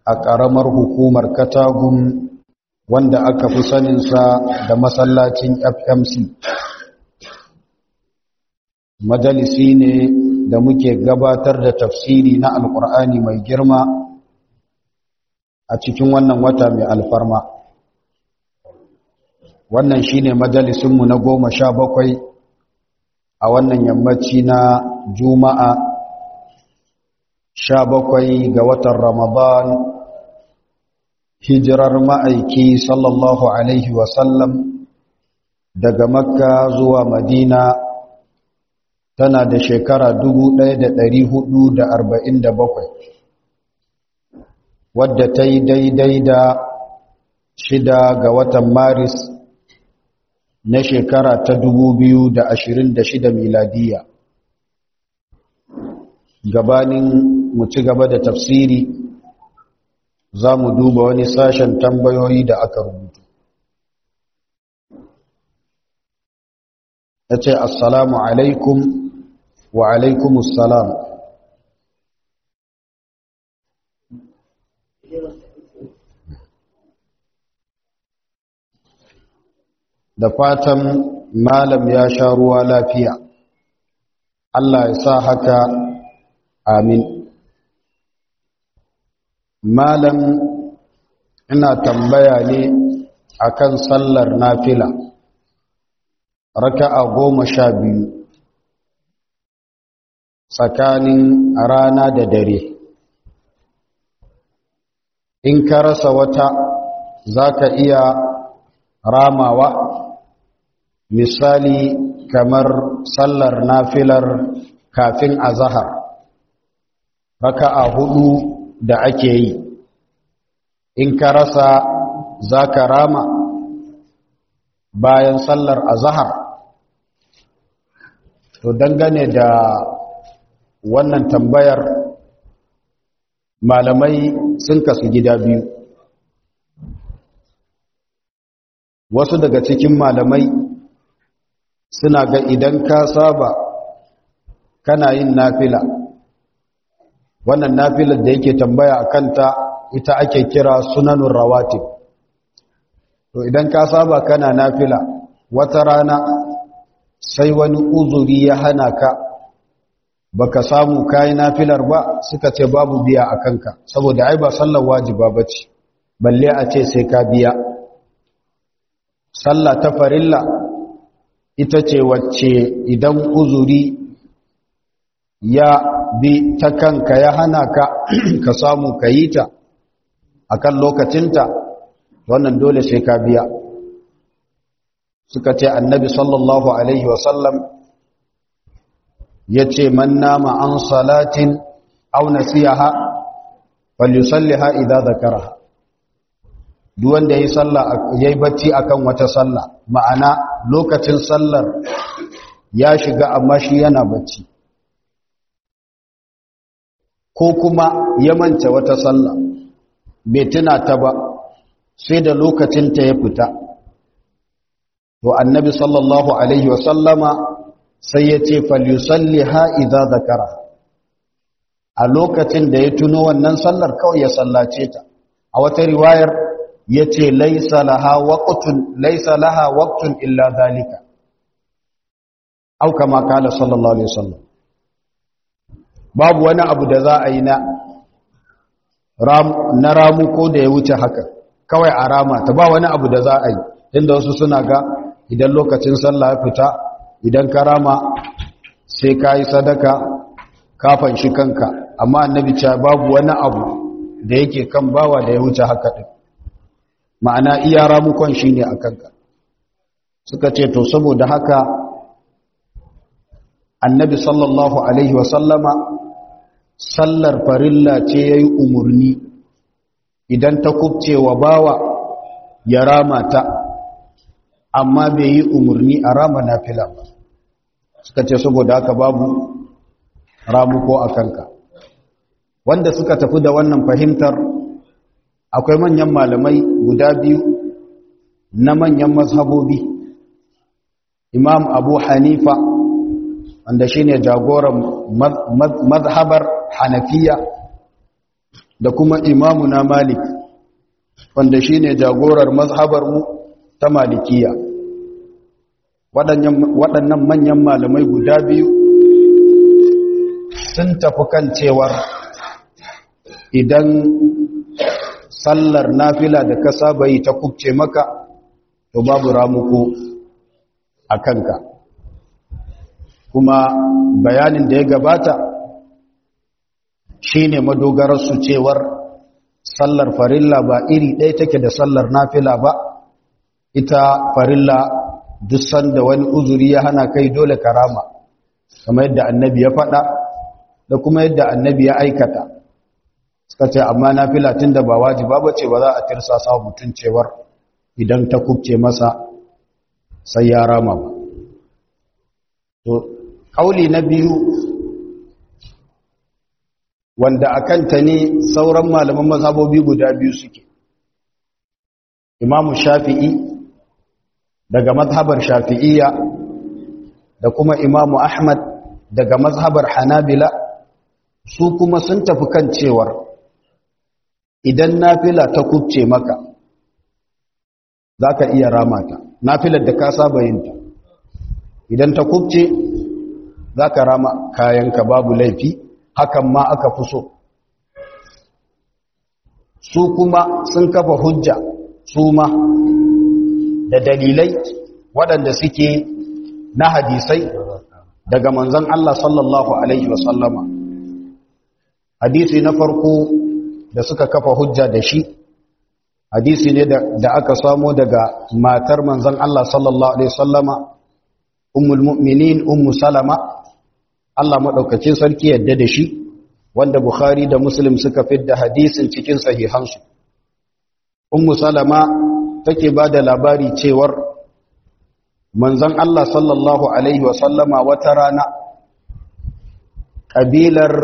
a ƙaramar hukumar katagun wanda aka fi saninsa da masallacin fmc majalisi ne da muke gabatar da tafsiri na alkur'ani mai girma a cikin wannan wata mai alfarma wannan shine majalisinmu na goma sha bakwai a wannan yammaci na juma'a sha bakwai ga watan ramadan hijirar ma'aiki sallallahu alaihi wasallam daga makka zuwa madina tana da shekara bakwai, wadda ta yi daidai da shida ga watan maris na shekara ta shida miladiya gabanin mu ci gaba da tafsiri za mu duba wani sashen tambayoyi da aka rubutu ya ce assalamu alaikum wa alaikumussalam da fatan malam ya sha ruwa lafiya Allah ya sa haka amin malam ina tambaya ne akan sallar nafila raka'a goma sha biyu tsakanin rana da dare in ka rasa wata za ka iya ramawa misali kamar sallar nafilar kafin azahar raka'a hudu da ake yi in ka rasa za ka rama bayan sallar azahar to dangane da wannan tambayar malamai sun kasu gida biyu wasu daga cikin malamai suna ga idan ka saba kana yin nafila wannan nafilar da yake tambaya a kanta ita ake kira sunanun rawatib to idan ka saba kana nafila wata rana sai wani uzuri ya hana ka baka samu kayi nafilar ba suka ce babu biya a kanka saboda ai ba sallar wajiba bace balle a ce sai ka biya sallah ta farilla ita ce wacce idan uzuri ya bi ta kanka ya hana ka ka samu ka yi ta a kan lokacinta wannan dole sai ka biya suka ce annabi sallallahu alaihi wasallam ya ce man nama an salatin au nasiyaha falyusalliha idza zakaraha duk wanda yayi sallah yayi bacci akan wata sallah ma'ana lokacin sallar ya shiga amma shi yana bacci ko kuma ya manta wata sallah bai tuna ta ba sai da lokacin ta ya fita to annabi sallallahu alaihi wa sallama sai ya ce falyusalliha idza zakara a lokacin da ya tuno wannan sallar kawai ya sallace ta a wata riwayar yace laysa laha waqtun laysa laha waqtun illa zalika au kama kala sallallahu alaihi wasallam babu wani abu da za a yi na ram na ramu ko da ya wuce haka kawai a rama ta ba wani abu da za a yi inda wasu suna ga idan lokacin sallah ya fita idan ka rama sai ka yi sadaka kafan shi kanka amma annabi cewa babu wani abu da yake kan bawa da ya wuce haka din ma'ana iya ramukon shi ne a kanka suka ce to saboda haka annabi sallallahu alaihi wasallama sallar farilla ce ya yi umarni idan ta kubce wa bawa ya rama ta amma bai yi umarni a rama na fila ba suka ce saboda haka babu ramuko a kanka wanda suka tafi da wannan fahimtar akwai manyan malamai guda biyu na manyan mazhabobi imam abu hanifa wanda shine jagoran mazhabar hanafiya da kuma imamu na malik wanda shi ne jagorar mazhabarmu ta malikiya waɗannan manyan malamai guda biyu sun tafi kan cewar idan sallar nafila da ka saba yi ta kubce maka to babu ramuko a kanka kuma bayanin da ya gabata shine madogararsu cewar sallar farilla ba iri ɗaya take da sallar nafila ba ita farilla duk sanda wani uzuri ya hana kai dole karama kamar yadda annabi ya faɗa da kuma yadda annabi ya aikata suka ce amma nafila tun da ba wajiba ba ce ba za a tirsasa mutum cewar idan ta kubce masa sai ya rama ba to kauli na biyu wanda a kanta ne sauran malaman mazhabobi guda biyu suke imamu shafi'i daga mazhabar shafi'iyya da kuma imamu ahmad daga mazhabar hanabila su kuma sun tafi kan cewar idan nafila ta kubce maka za ka iya ramata nafilar da ka saba yinta idan ta kubce za ka rama kayanka babu laifi hakan ma aka fi so su kuma sun kafa hujja su ma da dalilai waɗanda suke na hadisai daga manzan Allah sallallahu Alaihi wasallama hadisi na farko da suka kafa hujja da shi hadisi ne da aka samo daga matar manzan Allah sallallahu Alaihi wasallama ummul mu'minin ummu salama Allah maɗaukacin sarki yadda da shi wanda Bukhari da Muslim suka fidda hadisin cikin sahihansu. Ummu Salama take ba da labari cewar manzon Allah sallallahu Alaihi wasallama wata rana ƙabilar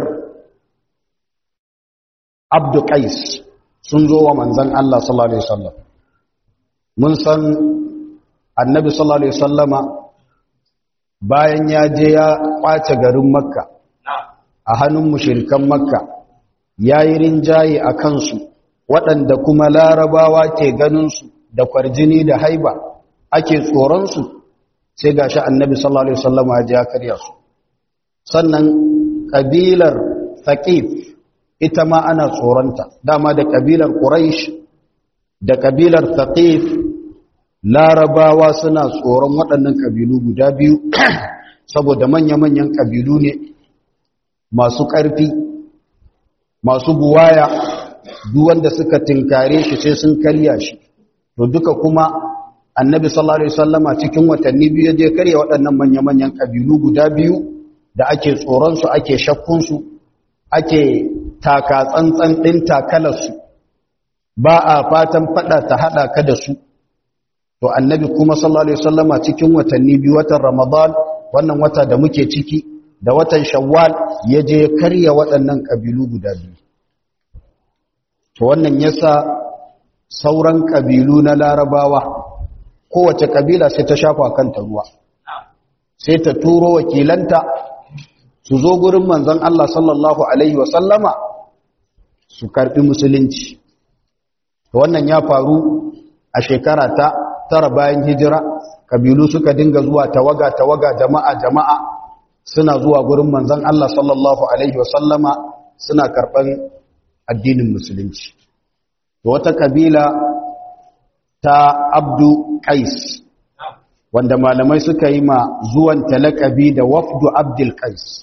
Abdu Qais sun zo wa manzon Allah sallallahu Alaihi wasallam. Mun san annabi sallallahu Alaihi wasallama bayan ya je ya kwace garin makka a hannun mushirikan makka ya yi rinjaye a kansu waɗanda kuma larabawa ke ganinsu da kwarjini da haiba ake tsoronsu sai ga shi annabi sallallahu alaihi wasallama ya je ya karya su sannan ƙabilar thaqif ita ma ana tsoronta dama da ƙabilar quraish da ƙabilar thaqif larabawa suna tsoron waɗannan ƙabilu guda biyu saboda manya-manyan ƙabilu ne masu ƙarfi masu buwaya wanda suka tinkare shi sai sun karya shi to duka kuma annabi sallallahu alaihi wasallama cikin watanni biyu je karya waɗannan manya-manyan ƙabilu guda biyu da ake tsoronsu ake shakkunsu ake taka tsantsan ɗin takalarsu ba a fatan faɗa ta haɗa ka da su to annabi kuma sallallahu alaihi wasallama cikin watanni biyu watan ramadan wannan wata da muke ciki da watan shawwal ya je karya waɗannan ƙabilu guda biyu to wannan yasa sauran ƙabilu na larabawa kowace ƙabila sai ta shafa kanta ruwa sai ta turo wakilanta su zo gurin manzon Allah sallallahu alaihi wasallama su karɓi musulunci wannan ya faru a shekara ta tara bayan hijira kabilu suka dinga zuwa tawaga tawaga jama'a jama'a suna zuwa gurin manzon Allah sallallahu alaihi wasallama suna karban addinin musulunci to wata kabila ta Abdu Qais wanda malamai suka yi ma zuwan talakabi da wafdu Abdul Qais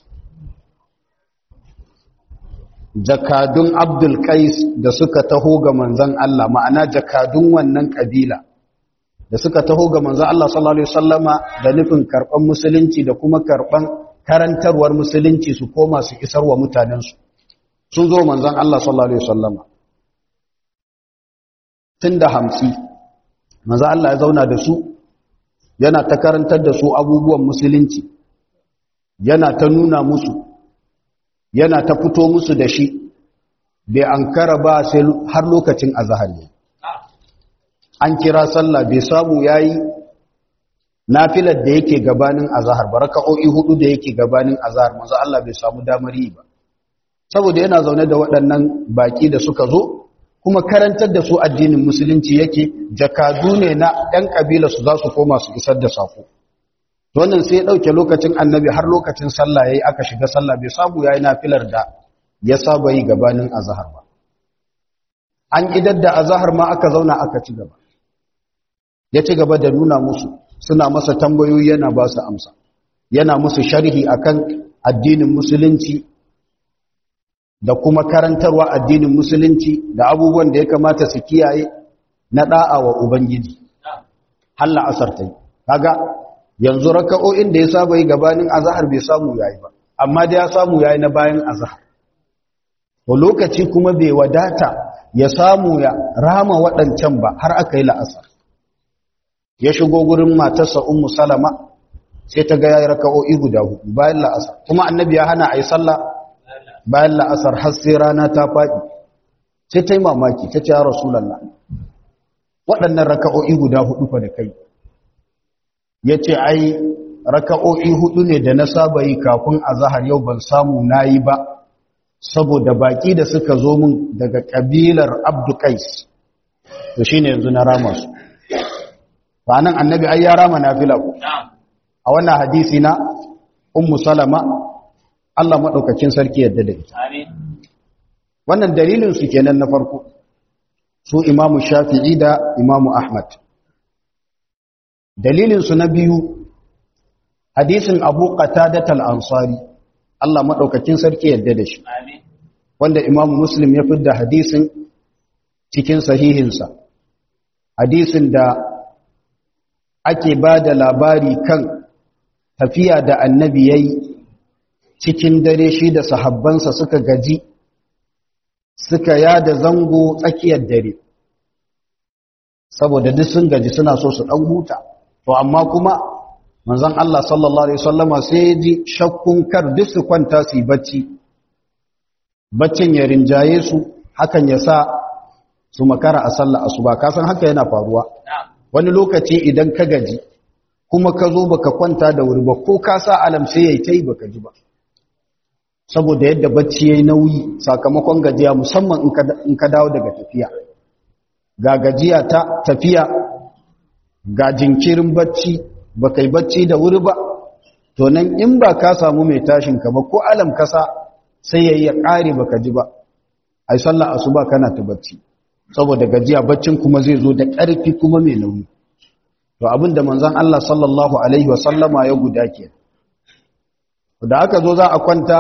jakadun Abdul Qais da suka taho ga manzon Allah ma'ana jakadun wannan kabila da suka taho ga manzo Allah sallallahu alaihi wasallama da nufin karban musulunci da kuma karban karantarwar musulunci su koma su isar wa mutanensu sun zo manzon Allah sallallahu alaihi wasallama tunda hamsi manzo Allah ya zauna da su yana ta karantar da su abubuwan musulunci yana ta nuna musu yana ta fito musu da shi bai ankara ba sai har lokacin azhar ne an kira sallah bai samu yayi nafilar da yake gabanin azhar baraka'o'i hudu da yake gabanin azhar manzo Allah bai samu damar yi ba saboda yana zaune da waɗannan baƙi da suka zo kuma karantar da su addinin musulunci yake jakadu ne na ɗan ƙabila su za su koma su isar da sako wannan sai ya ɗauke lokacin annabi har lokacin sallah ya yi aka shiga sallah bai samu ya yi nafilar da ya saba yi gabanin azahar ba an idar da azahar ma aka zauna aka ci gaba ya ci gaba da nuna musu suna masa tambayoyi yana ba su amsa yana musu sharhi akan addinin musulunci da kuma karantarwa addinin musulunci da abubuwan da ya kamata su kiyaye na da'a wa ubangiji halla asar tai kaga yanzu raka'o'in da ya saba yi gabanin azhar bai samu yayi ba amma da ya samu yayi na bayan azhar to lokaci kuma bai wadata ya samu ya rama waɗancan ba har aka yi la'asar ya shigo gurin matarsa ummu salama sai ta ga yayi raka'o'i guda hudu bayan la'asar kuma annabi ya hana ayi sallah bayan la'asar har sai rana ta faɗi sai ta yi mamaki ta ce ya rasulallah waɗannan raka'o'i guda hudu fa da kai ya ce ai raka'o'i hudu ne da na saba yi kafin a zahar yau ban samu na yi ba saboda baƙi da suka zo min daga ƙabilar abdukais to shi ne yanzu na rama su ba nan annabi ai ya rama na fila ku a wannan hadisi na ummu salama Allah maɗaukakin sarki yadda da ita. Wannan dalilinsu kenan na farko, su imamu shafi'i da imamu Ahmad. Dalilinsu na biyu, hadisin abu da ansari Allah maɗaukakin sarki yadda da shi. Wanda imamu Muslim ya fidda hadisin cikin sahihinsa. Hadisin da ake ba da labari kan tafiya da annabi ya yi cikin dare shi da sahabbansa suka gaji suka yada zango tsakiyar dare saboda duk sun gaji suna so su dan huta to amma kuma manzon Allah sallallahu alaihi wasallama sai ya ji shakkun kar duk su kwanta su bacci baccin ya rinjaye su hakan ya sa su makara a sallar asuba ka san haka yana faruwa wani lokaci idan ka gaji kuma ka zo baka kwanta da wuri ba ko ka sa alam sai yayi tai baka ji ba saboda yadda bacci yayi nauyi sakamakon gajiya musamman in ka dawo daga tafiya ga gajiya ta tafiya ga jinkirin bacci baka yi bacci da wuri ba to nan in ba ka samu mai tashin ka ba ko alam kasa sai yayi ya kare baka ji ba ai sallar asuba kana ta bacci saboda gajiya baccin kuma zai zo da ƙarfi kuma mai nauyi to abinda manzon Allah sallallahu alaihi wa sallama ya guda ke da aka zo za a kwanta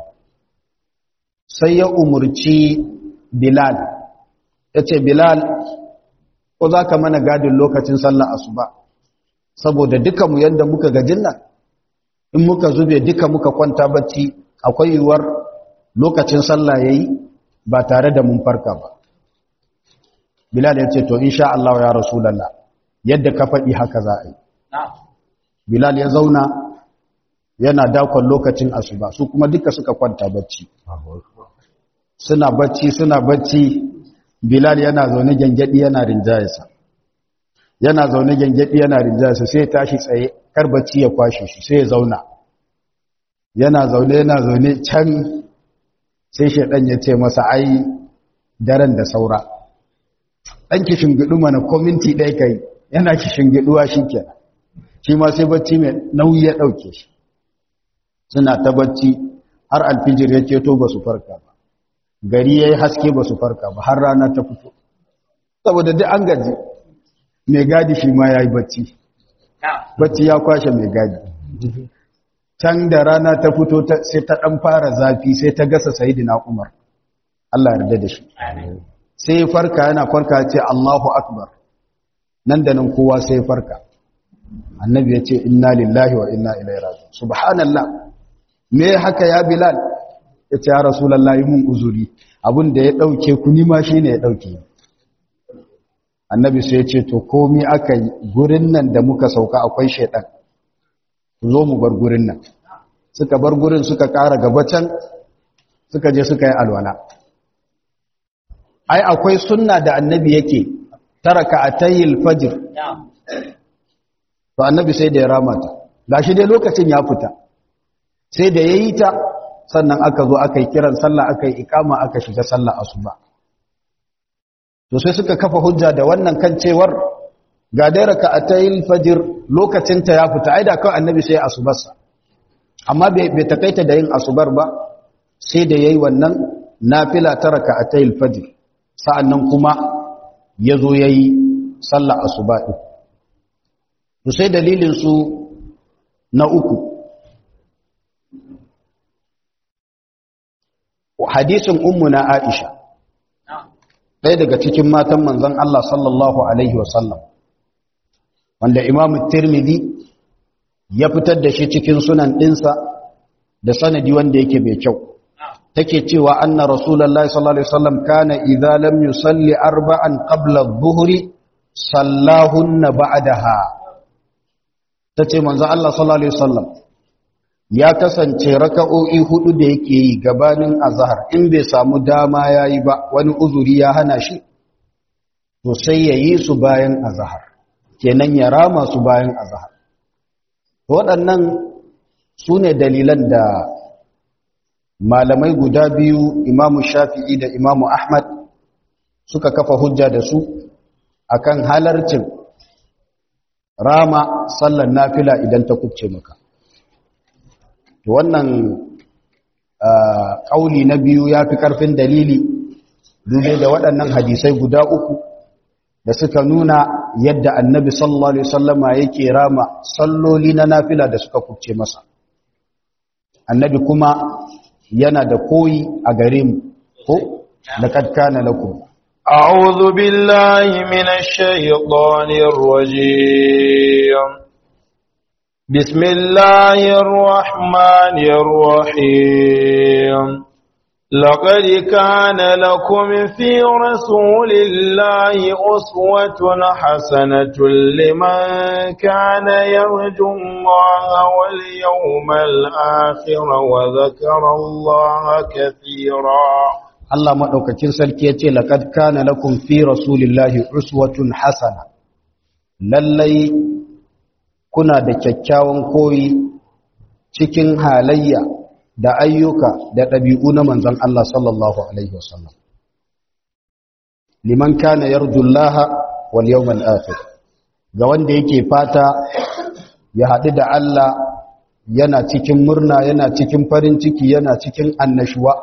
sai ya umurci Bilal yace Bilal ko zaka mana gadin lokacin sallar asuba saboda duka mu yanda muka gajin nan in muka zube duka muka kwanta bacci akwai yiwuwar lokacin sallah yayi ba tare da mun farka ba Bilal ya ce to insha Allah ya Rasulullah yadda ka faɗi haka za a yi Bilal ya zauna yana dakon lokacin asuba su kuma duka suka kwanta bacci suna bacci suna bacci Bilal yana zaune gengedi yana rinjayesa yana zaune gengedi yana rinjayesa sai ya tashi tsaye kar bacci ya kwashe shi sai ya zauna yana zaune yana zaune can sai shedan ya ce masa ai daren da saura ɗan kishin gidu mana kominti ɗaya kai yana kishin giduwa shi ke shi ma sai bacci mai nauyi ya ɗauke shi suna ta bacci har alfijir ya ceto ba su farka ba gari ya yi haske ba su farka ba har rana ta fito saboda duk an gaji mai gadi shi ma ya yi bacci bacci ya kwashe mai gadi can da rana ta fito sai ta ɗan fara zafi sai ta gasa sayidina umar Allah yarda da shi sai farka yana farka ce Allahu akbar nan da nan kowa sai farka annabi ya ce inna lillahi wa inna ilaihi raji'un subhanallah me haka ya bilal ya ce ya rasulullahi mun uzuri abin da ya dauke ku ni ma shine ya dauke annabi sai ya ce to komai aka yi gurin nan da muka sauka akwai shedan ku zo mu bar gurin nan suka bar gurin suka kara gaba can suka je suka yi alwala ai akwai sunna da annabi yake taraka atayil fajr to annabi sai da ya rama ta gashi dai lokacin ya fita sai da yayi ta sannan aka zo aka yi kiran sallah aka yi ikama aka shiga sallah asuba to sai suka kafa hujja da wannan kan cewar ga dai raka'atayil fajr lokacin ta ya fita ai da kawai annabi sai asubarsa amma bai bai takaita da yin asubar ba sai da yayi wannan nafila ta raka'atayil fajr sa'annan kuma yazo yayi sallah asuba din to sai dalilin su na uku hadisin ummuna Aisha ɗaya daga cikin matan manzon Allah sallallahu alaihi wasallam wanda Imam Tirmidhi ya fitar da shi cikin sunan ɗinsa da sanadi wanda yake mai kyau take cewa anna rasulullahi sallallahu alaihi wasallam kana idza lam yusalli arba'an qabla adh-dhuhri sallahunna ba'daha tace manzon Allah sallallahu alaihi wasallam ya kasance raka'o'i hudu da yake yi gabanin azhar in bai samu dama yayi ba wani uzuri ya hana shi to sai yayi su bayan azhar kenan ya rama su bayan azhar waɗannan su ne dalilan da malamai guda biyu imamu shafi'i da imamu ahmad suka kafa hujja da su akan halarcin rama sallar nafila idan ta kubce maka wannan ƙauli na biyu ya fi ƙarfin dalili dube da waɗannan hadisai guda uku da suka nuna yadda annabi sallallahu alaihi wasallama yake rama salloli na nafila da suka kubce masa annabi kuma yana da koyi a gare mu ko laqad kana lakum a'udhu billahi minash shaitanir rajim بسم الله الرحمن الرحيم لقد كان لكم في رسول الله أسوة حسنة لمن كان يرجو الله واليوم الآخر وذكر الله كثيرا الله مدوكاكين سلكي لقد كان لكم في رسول الله أسوة حسنة للي kuna da kyakkyawan koyi cikin halayya da ayyuka da ɗabi'u na manzan Allah sallallahu Alaihi wasallam. Liman kana yarjullaha wal yawmal akhir ga wanda yake fata ya haɗu da Allah yana cikin murna yana cikin farin ciki yana cikin annashuwa.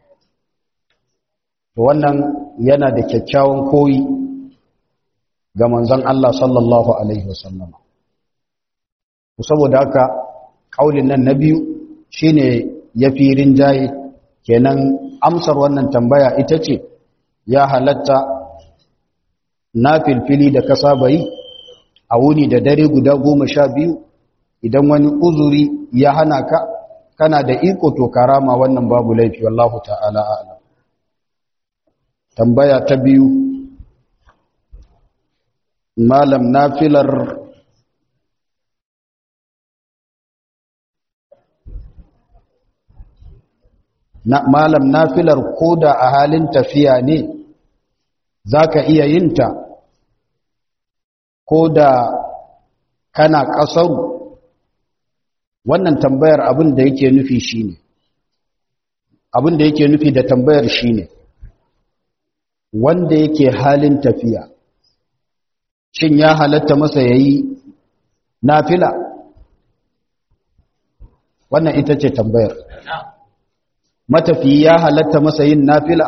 Wannan yana da kyakkyawan koyi ga manzan Allah sallallahu Alaihi wasallam. saboda haka kaulin nan na biyu shine yafi rinjaye kenan amsar wannan tambaya ita ce ya halatta na filfili da ka saba yi a wuni da dare guda goma sha biyu idan wani uzuri ya hana ka kana da iko to karama wannan babu laifi wallahu ta'ala a'lam tambaya ta biyu malam nafilar na malam nafilar koda a halin tafiya ne zaka iya yin ta koda kana kasaru wannan tambayar abin da yake nufi shine abin da yake nufi da tambayar shine wanda yake halin tafiya shin ya halatta masa yayi nafila wannan ita ce tambayar matafi ya halatta masa yin nafila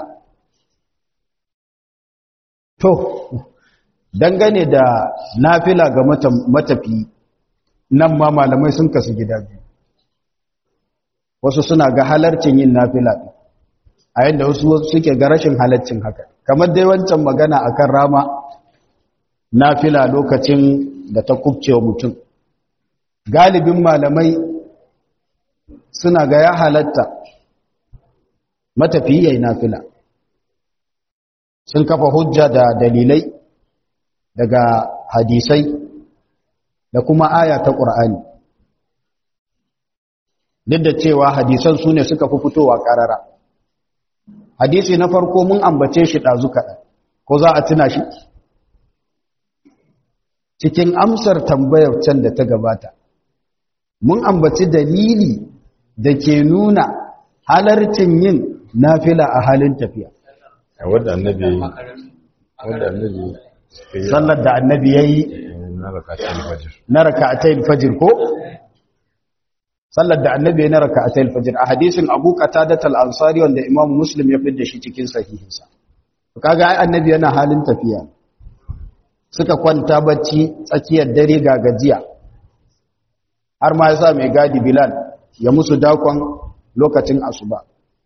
to dangane da nafila ga matafi nan ma malamai sun kasu gida biyu wasu suna ga halarcin yin nafila a yadda wasu suke ga rashin halarcin haka kamar dai wancan magana akan rama nafila lokacin da ta kubcewa mutum galibin malamai suna ga ya halatta matafiya yi nafila sun kafa hujja da dalilai daga hadisai da kuma aya ta ƙur'ani duk da cewa hadisan su ne suka fi fitowa ƙarara hadisi na farko mun ambace shi ɗazu kaɗan ko za a tuna shi cikin amsar tambayar can da ta gabata mun ambaci dalili da ke nuna halarcin yin nafila a halin tafiya wanda annabi wanda annabi sallar da annabi yayi na rakatun fajr na raka'atayil fajr ko sallar da annabi ya na raka'atayil fajr a hadisin Abu Qatadah al-Ansari wanda Imam Muslim ya fitar da shi cikin sahihinsa kaga ai annabi yana halin tafiya suka kwanta bacci tsakiyar dare ga gajiya har ma yasa mai gadi Bilal ya musu dakon lokacin asuba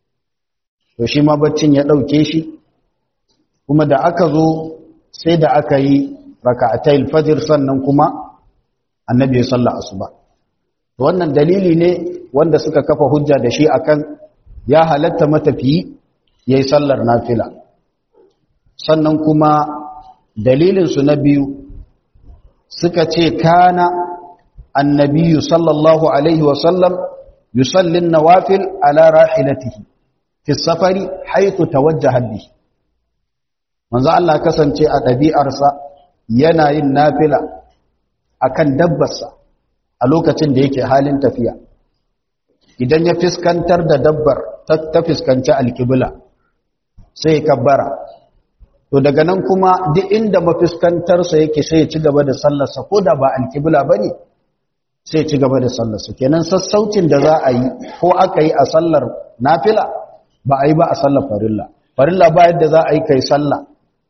to shi ma baccin ya dauke shi kuma da aka zo sai da aka yi raka'atayil fajr sannan kuma annabi ya salla asuba wannan dalili ne wanda suka kafa hujja da shi akan ya halatta matafiyi yayi sallar nafila sannan kuma dalilin su na biyu suka ce kana annabiyyu sallallahu alaihi wa sallam yusalli an-nawafil ala rahilatihi fi safari haythu tawajjaha bihi manzo Allah kasance a ɗabi'arsa yana yin nafila akan dabbarsa a lokacin da yake halin tafiya idan ya fiskantar da dabbar ta fiskanci alƙibla sai ya kabbara to daga nan kuma duk inda mafiskantarsa yake sai ya ci gaba da sallarsa ko da ba alƙibla ba ne sai ya ci gaba da sallarsa kenan sassaucin da za a yi ko aka yi a sallar nafila ba a yi ba a sallar farilla farilla ba yadda za a yi kai sallah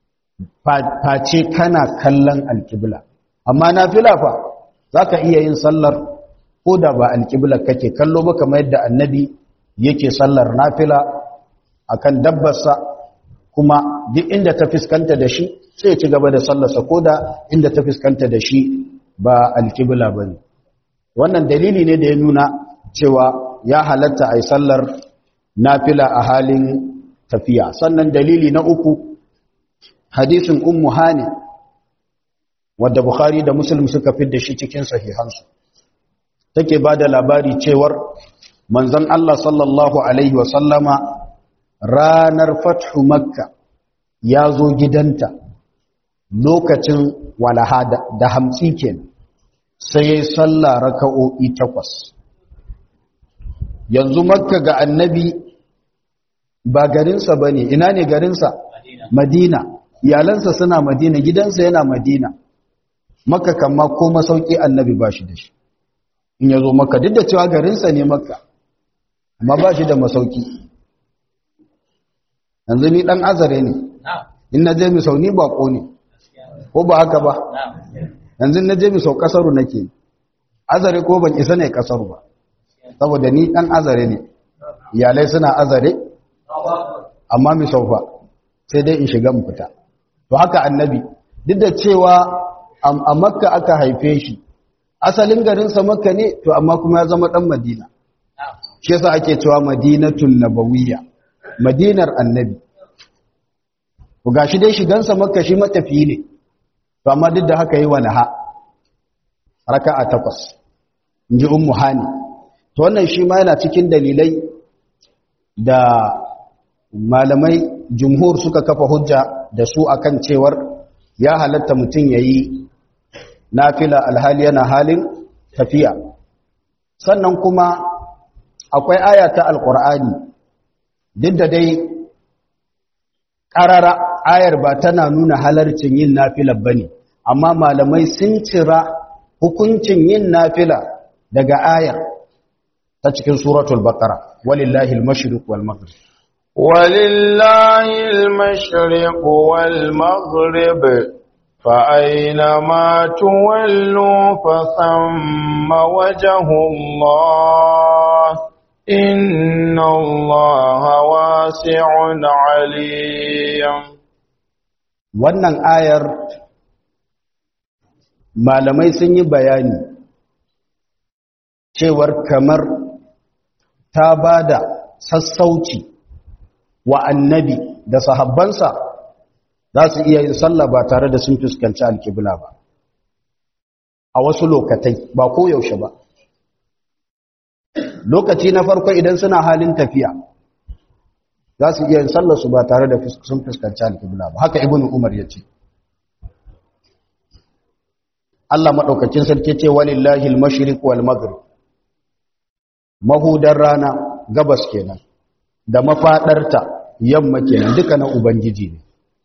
face kana kallon alƙibla amma nafila fa za ka iya yin sallar ko da ba alƙibla kake kallo ba kamar yadda annabi yake sallar nafila akan dabbarsa kuma duk inda ta fuskanta da shi sai ci gaba da sallarsa ko da inda ta fuskanta da shi ba alƙibla ba ne wannan dalili ne da ya nuna cewa ya halatta a yi sallar nafila a halin tafiya sannan dalili na uku hadisin ummu hani wadda bukhari da muslim suka da shi cikin sahihansu take ba da labari cewar manzon Allah sallallahu alaihi wasallama ranar fathu makka ya zo gidanta lokacin walaha da hamsi kenan sai ya yi sallah raka'o'i takwas yanzu makka ga annabi ba garinsa ba ne ina ne garinsa madina iyalansa suna madina gidansa yana madina makka kama ko masauki annabi ba shi da shi in ya zo makka duk da cewa garinsa ne makka amma ba shi da masauki yanzu ni dan azare ne in na je mi sau ni bako ne ko ba haka ba yanzu na je mi sau kasaru nake azare ko ban isa ne kasaru ba saboda ni dan azare ne iyalai suna azare amma mi sau fa sai dai in shiga mu fita to haka annabi duk da cewa a makka aka haife shi asalin garinsa makka ne to amma kuma ya zama dan madina shi yasa ake cewa madinatul nabawiyya madinar annabi ku gashi dai shigansa makka shi matafiyi ne to amma duk da haka yi walaha raka'a takwas inji ummu hani to wannan shi ma yana cikin dalilai da malamai jumhur suka kafa hujja da su akan cewar ya halatta mutum yayi nafila alhali yana halin tafiya sannan kuma akwai aya ta alqur'ani duk da dai ƙarara ayar ba tana nuna halarcin yin nafila bane amma malamai sun cira hukuncin yin nafila daga ayar ta cikin suratul baqara walillahi al-mashriq wal maghrib walillahi al-mashriq wal maghrib fa aynama tuwallu fa thamma wajhu Allah inna Allah wasi'un 'alim wannan ayar malamai sun yi bayani cewar kamar ta ba da sassauci wa annabi da sahabbansa za su iya yin sallah ba tare da sun fuskanci alkibla ba a wasu lokatai ba koyaushe ba lokaci na farko idan suna halin tafiya za su iya yin sallarsu ba tare da sun fuskanci alkibla ba haka ibn umar ya ce Allah maɗaukacin sarki ce walillahi al-mashriq wal maghrib mahudar rana gabas kenan da mafaɗarta yamma kenan duka na ubangiji ne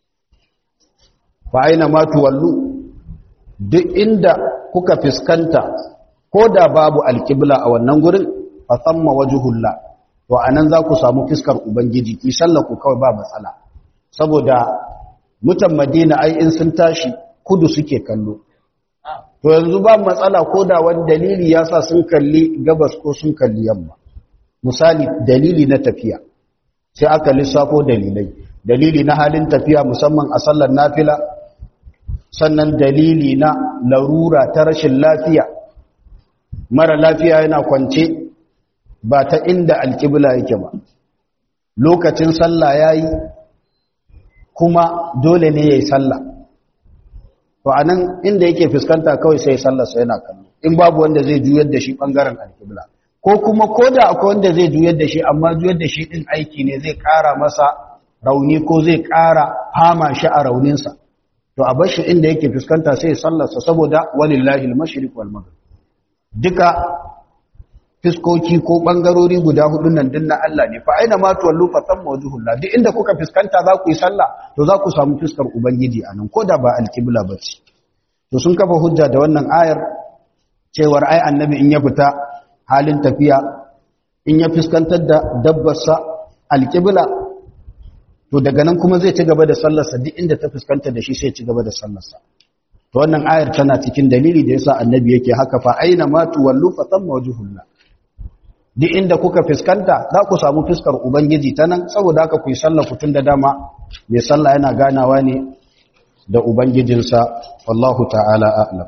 fa aina ma tuwallu duk inda kuka fiskanta ko da babu alƙibla a wannan gurin fa thamma wajhullah to anan za ku samu fiskar ubangiji ki sallaku kawai ba matsala saboda mutan madina ai in sun tashi kudu suke kallo to yanzu ba matsala ko da wani dalili ya sa sun kalli gabas ko sun kalli yamma misali dalili na tafiya sai aka lissafo dalilai dalili na halin tafiya musamman a sallar nafila sannan dalili na larura ta rashin lafiya mara lafiya yana kwance ba ta inda alƙibla yake ba lokacin sallah ya yi kuma dole ne ya yi sallah to a nan inda yake fuskanta kawai sai sallarsa yana kallo in babu wanda zai juyar da shi ɓangaren alƙibla ko kuma ko da akwai wanda zai juyar da shi amma juyar da shi ɗin aiki ne zai ƙara masa rauni ko zai ƙara hama shi a rauninsa to a bar shi inda yake fuskanta sai sallarsa saboda walillahi al-mashriq wal maghrib duka fiskoki ko bangarori guda hudu nan din na Allah ne fa aina ma tuwallu fa tamma wajhullah duk inda kuka fiskanta za ku yi sallah to za ku samu fiskar ubangiji anan koda ba alqibla bace to sun kafa hujja da wannan ayar cewar ai annabi in ya fita halin tafiya in ya fiskantar da dabbarsa alqibla to daga nan kuma zai ci gaba da sallarsa duk inda ta fuskanta da shi sai ci gaba da sallarsa to wannan ayar tana cikin dalili da yasa annabi yake haka fa aina ma tuwallu fa tamma wajhullah duk inda kuka fiskanta za ku samu fiskar ubangiji ta nan saboda haka ku yi sallah ku da dama mai sallah yana ganawa ne da ubangijinsa wallahu ta'ala a'lam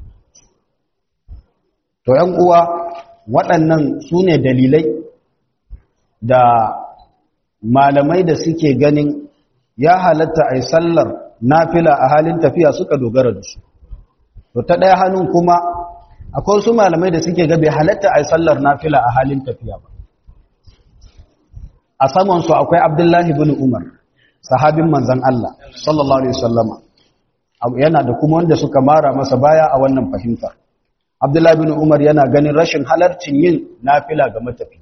to yan uwa waɗannan su ne dalilai da malamai da suke ganin ya halatta a yi sallar nafila a halin tafiya suka dogara da su to ta ɗaya hannun kuma akwai wasu malamai da suke gabe halatta a yi sallar nafila a halin tafiya ba a samansu akwai abdullahi bin umar sahabin manzan Allah sallallahu alaihi wasallama yana da kuma wanda suka mara masa baya a wannan fahimtar abdullahi bin umar yana ganin rashin halarcin yin nafila ga matafi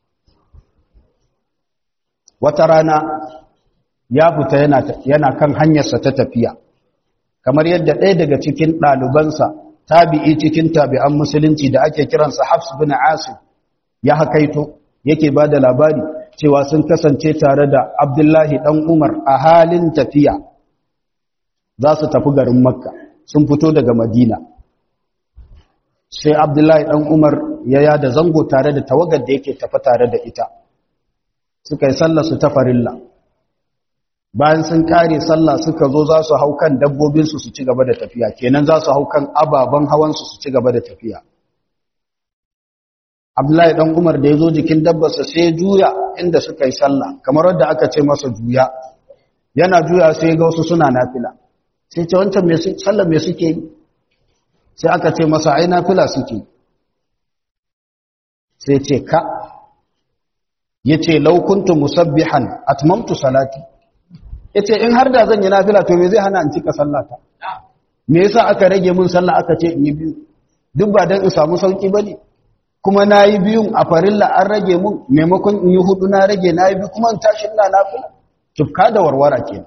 wata rana ya fita yana kan hanyarsa ta tafiya kamar yadda ɗaya daga cikin ɗalibansa tabi'i cikin tabi'an musulunci da ake kiransa Hafs bin Asim ya hakaito yake ba da labari cewa sun kasance tare da Abdullahi dan Umar a halin tafiya za su tafi garin Makka sun fito daga Madina sai Abdullahi dan Umar ya yada zango tare da tawagar da yake tafi tare da ita suka yi sallar su ta farilla bayan sun kare sallah suka zo za su hau kan dabbobinsu su ci gaba da tafiya kenan za su hau kan ababen hawansu su ci gaba da tafiya abdullahi dan umar da ya zo jikin dabbarsa sai juya inda suka yi sallah kamar wadda aka ce masa juya yana juya sai ga wasu suna nafila sai ce wancan sallah me suke yi sai aka ce masa ai nafila suke sai ce ka yace law kuntu musabbihan atmamtu salati ya ce in har da zan yi nafila to me zai hana in cika sallata me yasa aka rage mun sallah aka ce in yi biyu duk ba don in samu sauki ba ne kuma na yi biyun a farilla an rage mun maimakon in yi hudu na rage na yi biyu kuma in tashi ina nafila tufka da warwara ke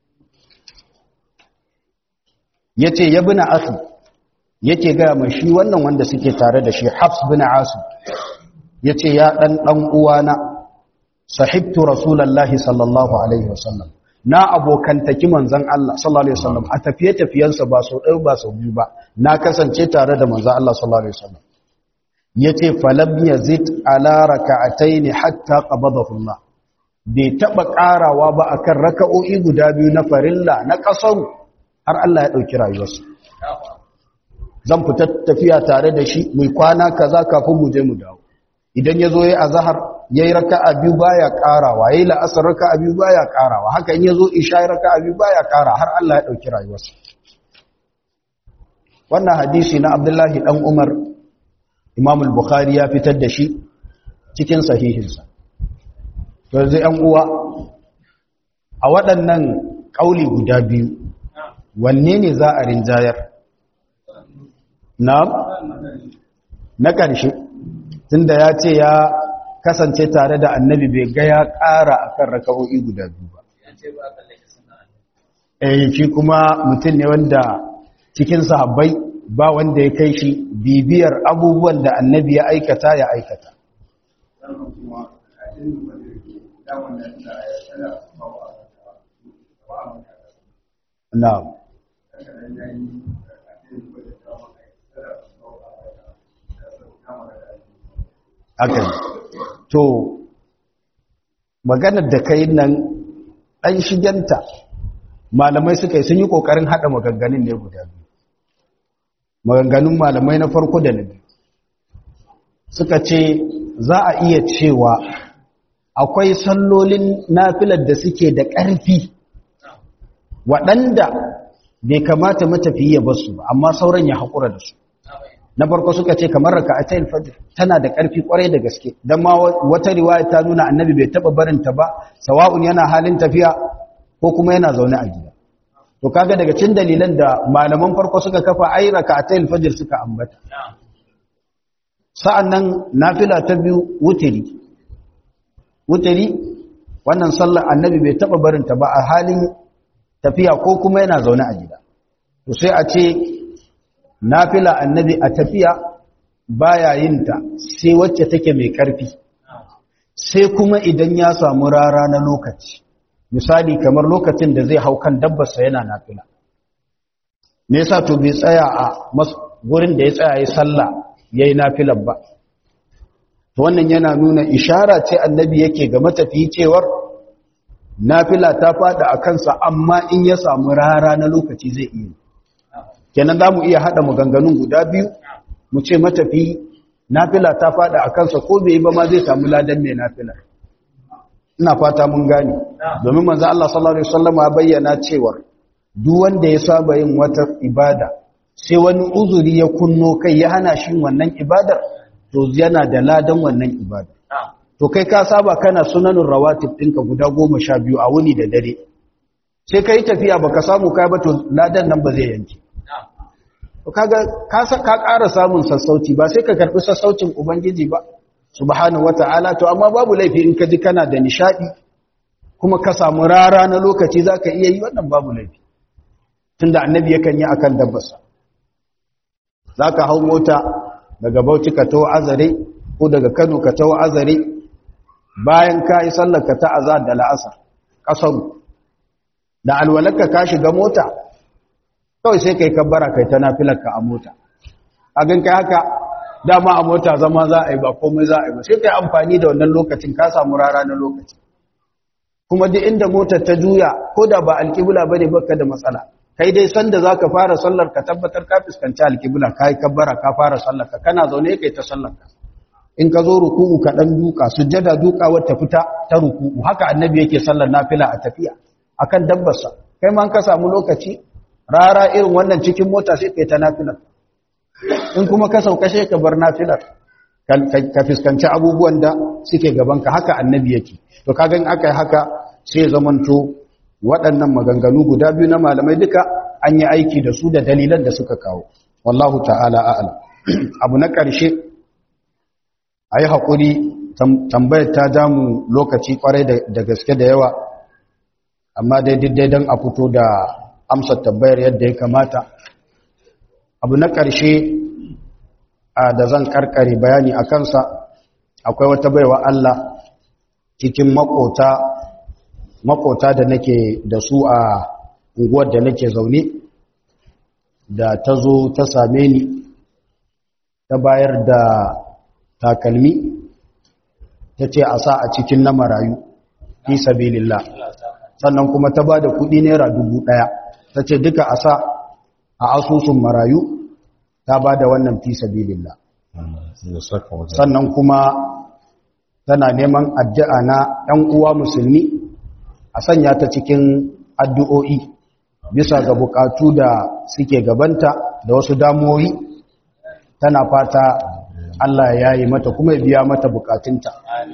ya ce ya bi na asu yake gaya mai shi wannan wanda suke tare da shi hafs bin asu ya ce ya ɗan ɗan uwana sahibtu rasulallahi sallallahu alaihi wasallam na abokantaki manzan Allah sallallahu alaihi wasallam a tafiye-tafiyensa ba sau ɗaya ba sau biyu ba na kasance tare da manzan Allah sallallahu alaihi wasallam yace falam yazid ala raka'ataini hatta qabadahu Allah bai taba karawa ba akan raka'o'i guda biyu na farilla na kasar har Allah ya dauki rayuwarsa zan fita tafiya tare da shi mai kwana kaza kafin mu je mu dawo idan yazo yayi azhar yayi raka'a biyu baya karawa yayi la'asar raka'a biyu baya karawa haka in yazo isha raka'a biyu baya kara har Allah ya dauki rayuwarsa wannan hadisi na Abdullahi dan Umar Imam al-Bukhari ya fitar da shi cikin sahihinsa to yanzu ɗan uwa a waɗannan kauli guda biyu wanne ne za a rinjayar na na ƙarshe tunda ya ce ya kasance tare da annabi bai ga ya ƙara akan raka'o'i guda biyu ba eh shi kuma mutum ne wanda cikin sahabbai ba wanda ya kai shi bibiyar abubuwan da annabi ya aikata ya aikata na'am akan to maganar da kai nan ɗan shigenta malamai suka yi sun yi ƙoƙarin haɗa maganganun ne guda biyu maganganun malamai na farko da na biyu suka ce za a iya cewa akwai sallolin nafilar da suke da ƙarfi waɗanda bai kamata matafiya ba su ba amma sauran ya haƙura da su na farko suka ce kamar raka a tayin fajr tana da ƙarfi ƙwarai da gaske don ma wata riwaya ta nuna annabi bai taɓa barinta ba sawa'un yana halin tafiya ko kuma yana zaune a gida to kaga daga cikin dalilan da malaman farko suka kafa ai raka a tayin fajr suka ambata sa'an nan nafila ta biyu wutiri wutiri wannan sallar annabi bai taɓa barinta ba a halin tafiya ko kuma yana zaune a gida to sai a ce nafila annabi a tafiya baya yin ta sai wacce take mai karfi sai kuma idan ya samu rara na lokaci misali kamar lokacin da zai hau kan dabbarsa yana nafila me yasa to bai tsaya a gurin da ya tsaya yi sallah yayi nafilan ba to wannan yana nuna ishara ce annabi yake ga matafiyi cewar nafila ta fada a kansa amma in ya samu rara na lokaci zai iya kenan za mu iya haɗa maganganun guda biyu mu ce matafi nafila ta fada a kansa ko bai yi ba ma zai samu ladan mai nafila ina fata mun gane domin manzo Allah sallallahu alaihi wasallam ya bayyana cewa duk wanda ya saba yin wata ibada sai wani uzuri ya kunno kai ya hana shi wannan ibadar to yana da ladan wannan ibadar to kai ka saba kana sunanun rawatib ɗinka guda goma sha biyu a wuni da dare sai ka yi tafiya baka samu kai ba to ladan nan ba zai yanke to kaga ka ka ƙara samun sassauci ba sai ka karɓi sassaucin ubangiji ba subhanahu wata'ala to amma babu laifi in ka ji kana da nishadi kuma ka samu rara na lokaci zaka iya yi wannan babu laifi tunda annabi yakan yi akan dabbarsa zaka hau mota daga Bauchi ka tawo Azare ko daga Kano ka tawo Azare bayan ka yi sallarka ta azar da la'asar ƙasaru da alwalarka ka shiga mota kawai sai kai kabbara kai ta nafilarka a mota a gan kai haka dama a mota zama za a yi ba komai za a yi ba sai kai amfani da wannan lokacin ka samu rara na lokaci kuma duk inda motar ta juya ko da ba alƙibla bane baka da matsala kai dai sanda zaka fara sallar ka tabbatar ka fuskanci alƙibla kai kabbara ka fara sallar ka kana zaune kai ta sallar ka in ka zo ruku'u ka dan duka sujjada duka wata fita ta ruku'u haka annabi yake sallar nafila a tafiya akan dabbarsa kai ma ka samu lokaci rara irin wannan cikin mota sai kai ta nafila in kuma ka sauka sai ka bar nafilar ka fuskanci abubuwan da suke gaban ka haka annabi yake to kaga in aka yi haka sai zamanto waɗannan maganganu guda biyu na malamai duka an yi aiki da su da dalilan da suka kawo wallahu ta'ala a'lam abu na ƙarshe a yi haƙuri tambayar ta damu lokaci ƙwarai da gaske da yawa amma dai daidai don a fito da amsar tambayar yadda ya kamata abu na ƙarshe da zan ƙarƙare bayani a kansa akwai wata baiwa Allah cikin makota makota da nake da su a unguwar da nake zaune da ta zo ta same ni ta bayar da takalmi ta ce a sa a cikin na marayu fi sabilillah sannan kuma ta ba da kudi naira dubu daya ta ce duka a sa a asusun marayu ta ba da wannan fi sabilillah sannan kuma tana neman addu'a na ‘yan uwa musulmi a sanya ta cikin addu'o'i bisa ga bukatu da suke gabanta da wasu damuwoyi tana fata Allah ya yi mata kuma ya biya mata bukatunta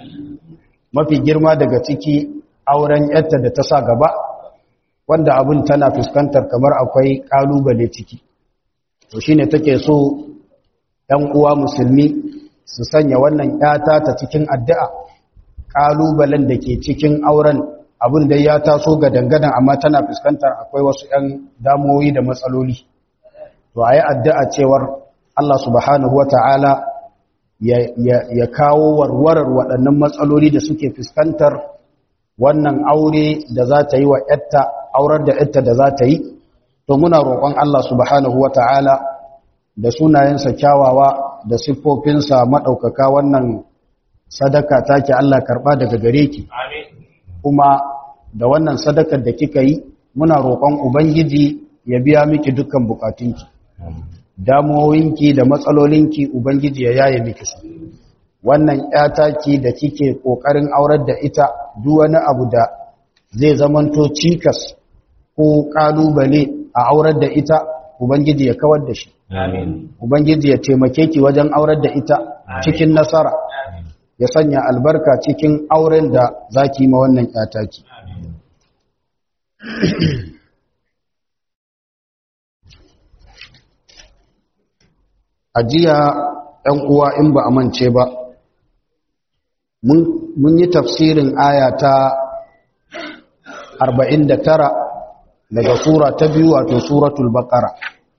mafi girma daga ciki auren yarta da ta sa gaba wanda abin tana fuskantar kamar akwai kalubale ciki to shine take so ɗan uwa musulmi su sanya wannan ƴata ta cikin addu'a ƙalubalen da ke cikin auren abin da ya taso ga dangadan amma tana fuskantar akwai wasu ‘yan damoyi da matsaloli to a yi addu'a cewar Allah subhanahu wa ta'ala ya kawo warwarar waɗannan matsaloli da suke fuskantar wannan aure da za ta yi wa ‘yatta aurar da ‘yatta da za ta yi to muna roƙon Allah subhanahu wa ta'ala da sunayensa kyawawa da siffofinsa maɗaukaka wannan sadaka take Allah karɓa daga gare ki kuma da wannan sadakar da kika yi muna roƙon ubangiji ya biya miki dukkan bukatunki damuwoyinki da matsalolinki ubangiji ya yaye miki su wannan ƴataki da kike kokarin aurar da ita duk wani abu da zai zamanto cikas ko kalubale a aurar da ita ubangiji ya kawar da shi amin ubangiji ya taimake ki wajen aurar da ita cikin nasara ya sanya albarka cikin auren da zaki ma wannan ƴataki ajiya ɗan uwa in ba a mance ba mun yi tafsirin aya ta 49 daga sura ta biyu wato suratul baqara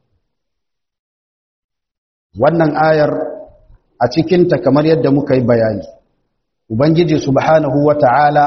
wannan ayar a cikinta kamar yadda muka yi bayani ubangiji subhanahu wata'ala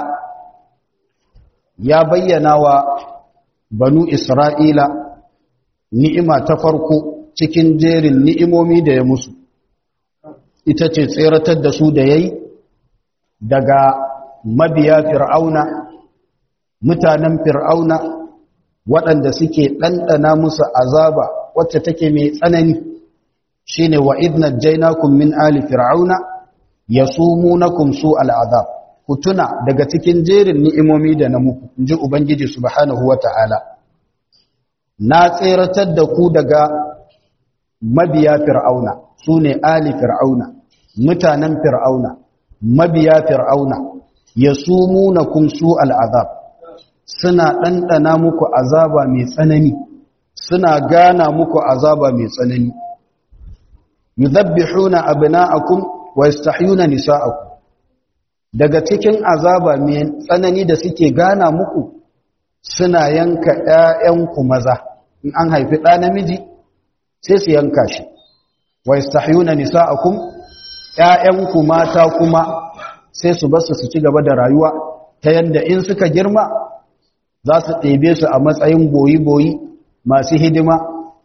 ya bayyana wa banu isra'ila ni'ima ta farko cikin jerin ni'imomi da ya musu ita ce tseratar da su da yayi daga mabiya fir'auna mutanen fir'auna waɗanda suke ɗanɗana musu azaba wacce take mai tsanani shine wa idna jainakum min ali fir'auna yasumunakum su al'azab ku tuna daga cikin jerin ni'imomi da na muku inji ubangiji subhanahu wata'ala na tseratar da ku daga mabiya fir'auna su ne ali fir'auna mutanen fir'auna mabiya fir'auna ya sumuna kun su al'azab suna ɗanɗana muku azaba mai tsanani suna gana muku azaba mai tsanani yuzabbihuna abna'akum wa yastahyuna nisa'akum daga cikin azaba mai tsanani da suke gana muku suna yanka ƴaƴanku maza in an haifi ɗa namiji sai su yanka shi wa yastahyuna nisa'akum ƴaƴanku mata kuma sai su basu su ci gaba da rayuwa ta yanda in suka girma za su ɗebe su a matsayin boyi-boyi masu hidima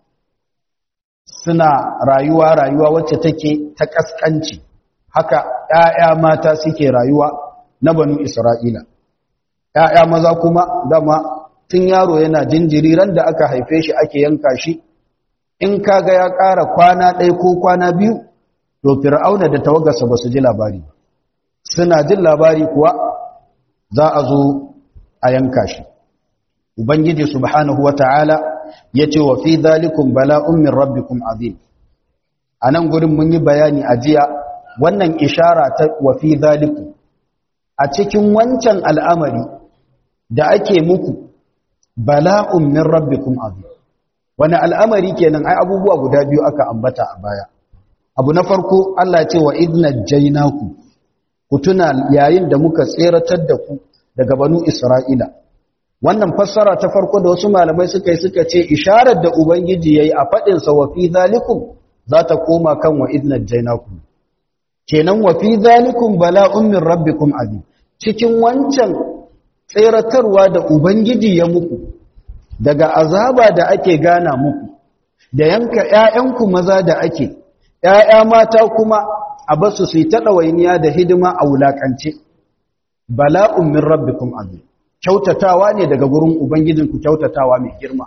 suna rayuwa rayuwa wacce take ta ƙasƙanci haka ƴaƴa mata suke rayuwa na banu Isra'ila ƴaƴa maza kuma dama tun yaro yana jinjiri ran da aka haife shi ake yanka shi in kaga ya ƙara kwana ɗaya ko kwana biyu to fir'auna da tawagarsa ba su ji labari suna jin labari kuwa za a zo a yanka shi ubangiji subhanahu wata'ala ya ce wa fi zalikun bala'un min rabbikum azim a nan gurin mun yi bayani a jiya wannan ishara ta wa fi zalikun a cikin wancan al'amari da ake muku bala'un min rabbikum azim wani al'amari kenan ai abubuwa guda biyu aka ambata a baya abu na farko Allah ce wa idna jainaku ku tuna yayin da muka tseratar da ku daga banu Isra'ila wannan fassara ta farko da wasu malamai suka yi suka ce isharar da ubangiji yayi a fadin sa wa fi zalikum za ta koma kan wa idna jainaku kenan wa fi zalikum bala'un min rabbikum azim cikin wancan tseratarwa da ubangiji ya muku daga azaba da ake gana muku da yanka ƴaƴanku maza da ake ƴaƴa mata kuma a basu su ta ɗawainiya da hidima a wulakance bala'un min rabbikum azim kyautatawa ne daga gurin ubangijinku kyautatawa mai girma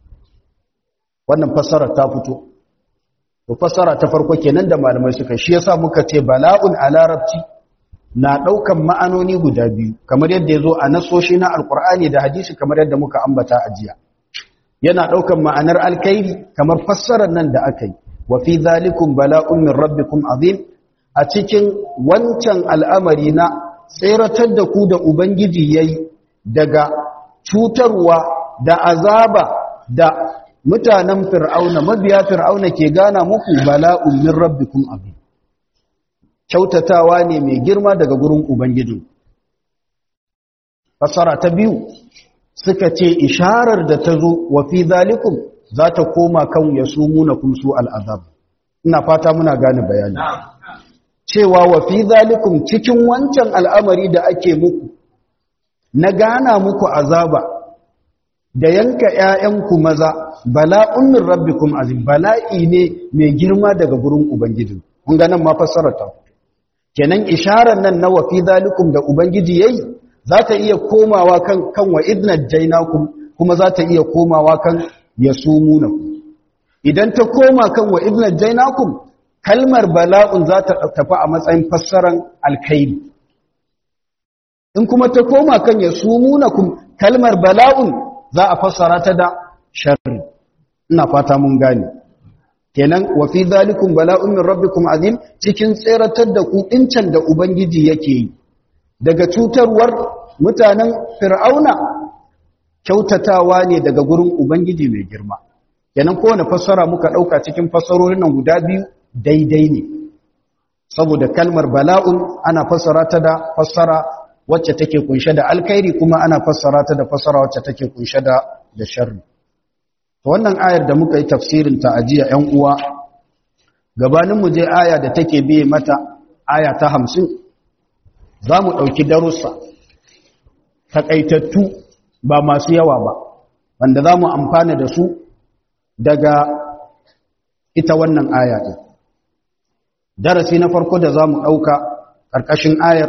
wannan fassara ta fito to fassara ta farko kenan da malamai suka shi yasa muka ce bala'un a larabci na ɗaukan ma'anoni guda biyu kamar yadda ya zo a nasoshi na alkur'ani da hadisi kamar yadda muka ambata a jiya yana ɗaukan ma'anar alkairi kamar fassarar nan da aka yi wa fi zalikum bala'un min rabbikum azim a cikin wancan al'amari na tseratar da ku da ubangiji yayi daga cutarwa da azaba da mutanen fir'auna mabiya fir'auna ke gana muku bala'un min rabbikum azim kyautatawa ne mai girma daga gurin ubangiji fasara ta biyu suka ce isharar da ta zo wa fi zalikum za ta koma kan ya sumuna kum su al'azab ina fata muna gane bayani cewa wa fi zalikum cikin wancan al'amari da ake muku na gana muku azaba da yanka ‘ya'yanku maza bala'un min rabbikum azim bala'i ne mai girma daga gurin Ubangiji. Kun ganin ma fassarata. Kenan isharar nan na wafi zalikum da Ubangiji yayi za ta iya komawa kan kan wa idna jainakum kuma za ta iya komawa kan yasumunakum. Idan ta koma kan wa idna jainakum kalmar bala'un za ta tafi a matsayin fassaran alkhairi. In kuma ta koma kan yasumunakum kalmar bala'un za a fassara ta da sharri ina fata mun gane kenan wa fi zalikum bala'un min rabbikum azim cikin tseratar da ku dincan da ubangiji yake yi daga cutarwar mutanen fir'auna kyautatawa ne daga gurin ubangiji mai girma kenan kowane fassara muka dauka cikin fassarorin nan guda biyu daidai ne saboda kalmar bala'un ana fassara ta da fassara wacce take kunshe da alkhairi kuma ana fassara ta da fassara wacce take kunshe da da sharri to wannan ayar da muka yi tafsirin ta ajiya ƴan uwa gabanin mu je aya da take biye mata aya ta 50 zamu dauki darussa takaitattu ba masu yawa ba wanda zamu amfana da su daga ita wannan aya din darasi na farko da zamu dauka karkashin ayar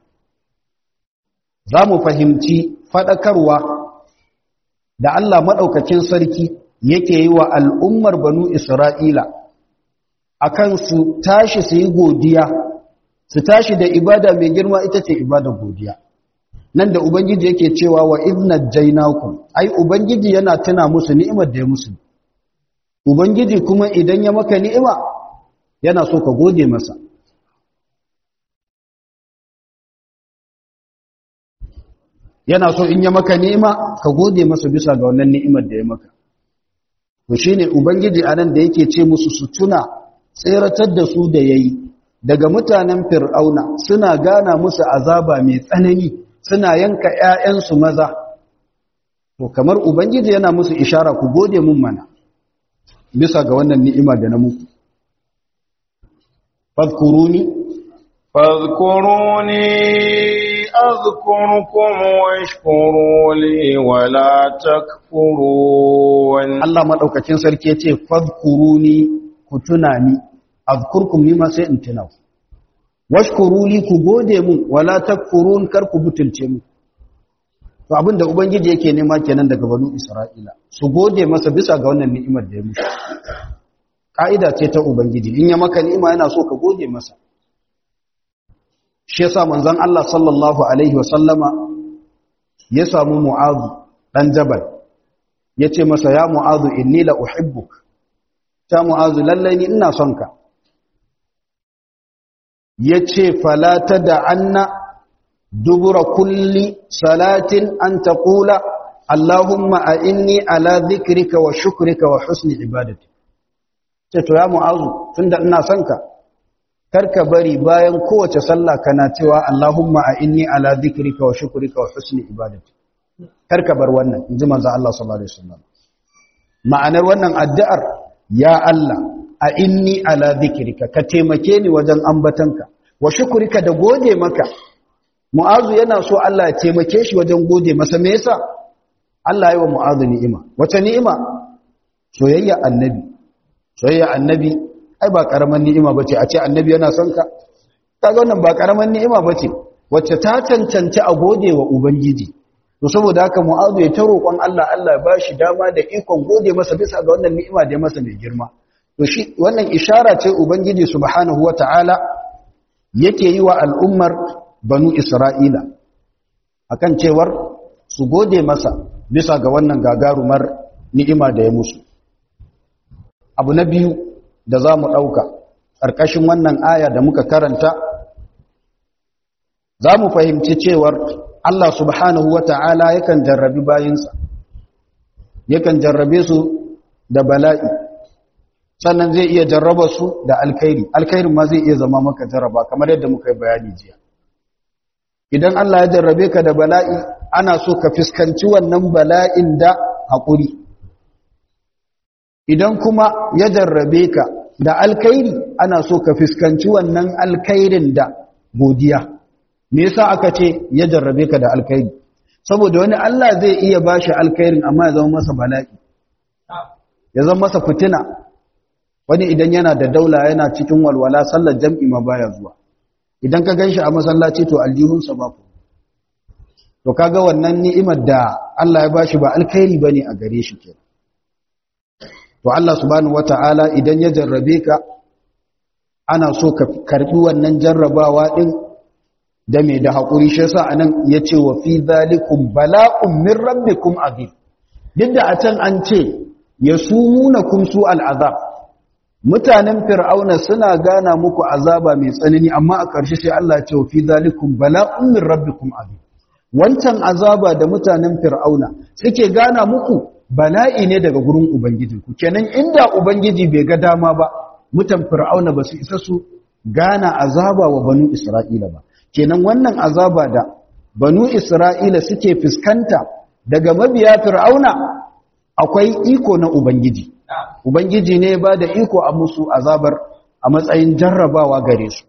za mu fahimci faɗakarwa da Allah maɗaukakin sarki yake yi wa al'ummar banu Isra'ila a kan su tashi su yi godiya, su tashi da ibada mai girma ita ce ibada godiya. Nan da Ubangiji yake cewa wa izna jainakun, ai, Ubangiji yana tuna musu ni'imar da ya musu. Ubangiji kuma idan ya maka ni'ima, yana so ka gode masa. yana so in ya maka ni'ima ka gode masa bisa ga wannan ni'imar da ya maka to shine ubangiji anan da yake ce musu su tuna tseratar da su da yayi daga mutanen fir'auna suna gana musu azaba mai tsanani suna yanka ƴaƴansu maza to kamar ubangiji yana musu ishara ku gode mun mana bisa ga wannan ni'ima da na muku fadkuruni fadkuruni أذكركم واشكروا لي ولا تكفرون Allah madaukakin sarki yace fadhkuruni ku tuna ni azkurkum ni ma sai in tuna ku washkuru li ku gode mun wala takfurun kar ku butulce mu to abinda ubangiji yake nema kenan daga banu Isra'ila su gode masa bisa ga wannan ni'imar da ya musu ka'ida ce ta ubangiji in ya maka ni'ima yana so ka gode masa shi yasa manzon Allah sallallahu alaihi wasallama ya samu Mu'adh dan Jabal yace masa ya Mu'adh inni la uhibbuk ta Mu'adh lalle ni ina son ka yace fala tad'anna dubura kulli salatin an taqula Allahumma a'inni ala dhikrika wa shukrika wa husni ibadati ce to ya Mu'adh tunda ina son ka karka bari bayan kowace sallah kana cewa Allahumma a inni ala dhikrika wa shukrika wa husni ibadati karka bar wannan inji manzo Allah sallallahu alaihi wasallam ma'anar wannan addu'ar ya Allah a inni ala dhikrika ka taimake ni wajen ambatanka wa shukrika da gode maka mu'azu yana so Allah ya taimake shi wajen gode masa me yasa Allah ya yi wa mu'azu ni'ima wace ni'ima soyayya annabi soyayya annabi ai ba karaman ni'ima bace a ce annabi yana son ka kaga wannan ba karaman ni'ima bace wacce ta cancanci a gode wa ubangiji to saboda haka mu'azu ya ta roƙon Allah Allah ya bashi dama da ikon gode masa bisa ga wannan ni'ima da ya masa mai girma to shi wannan ishara ce ubangiji subhanahu wataala yake yi wa al'ummar banu isra'ila akan cewar su gode masa bisa ga wannan gagarumar ni'ima da ya musu abu na biyu da za mu ɗauka ƙarƙashin wannan aya da muka karanta za mu fahimci cewar Allah subhanahu wa ta'ala yakan jarrabi bayinsa yakan jarrabe su da bala'i sannan zai iya jarraba su da alkhairi alkhairin ma zai iya zama maka jarraba kamar yadda muka yi bayani jiya idan Allah ya jarrabe ka da bala'i ana so ka fuskanci wannan bala'in da haƙuri idan kuma ya jarrabe ka da alkhairi ana so ka fuskanci wannan alkhairin da godiya me yasa aka ce ya jarrabe ka da alkhairi saboda wani Allah zai iya bashi alkhairin amma ya zama masa bala'i ya zama masa fitina wani idan yana da daula yana cikin walwala sallar jam'i ma baya zuwa idan ka ganshi a masallaci to aljihunsa ba ku to kaga wannan ni'imar da Allah ya bashi ba alkhairi bane a gare shi kenan to Allah subhanahu wata'ala idan ya jarrabe ka ana so ka karbi wannan jarrabawa din da me da hakuri shi yasa anan yace wa fi zalikum bala'un min rabbikum azim duk da a can an ce yasumunakum su al'azab mutanen fir'auna suna gana muku azaba mai tsanani amma a ƙarshe sai Allah ya ce wa fi zalikum bala'un min rabbikum azim wancan azaba da mutanen fir'auna suke gana muku bala'i ne daga gurin ubangijinku kenan inda ubangiji bai ga dama ba mutan fir'auna ba su isa su gana azaba wa banu isra'ila ba kenan wannan azaba da banu isra'ila suke fuskanta daga mabiya fir'auna akwai iko na ubangiji ubangiji ne ba da iko a musu azabar a matsayin jarrabawa gare su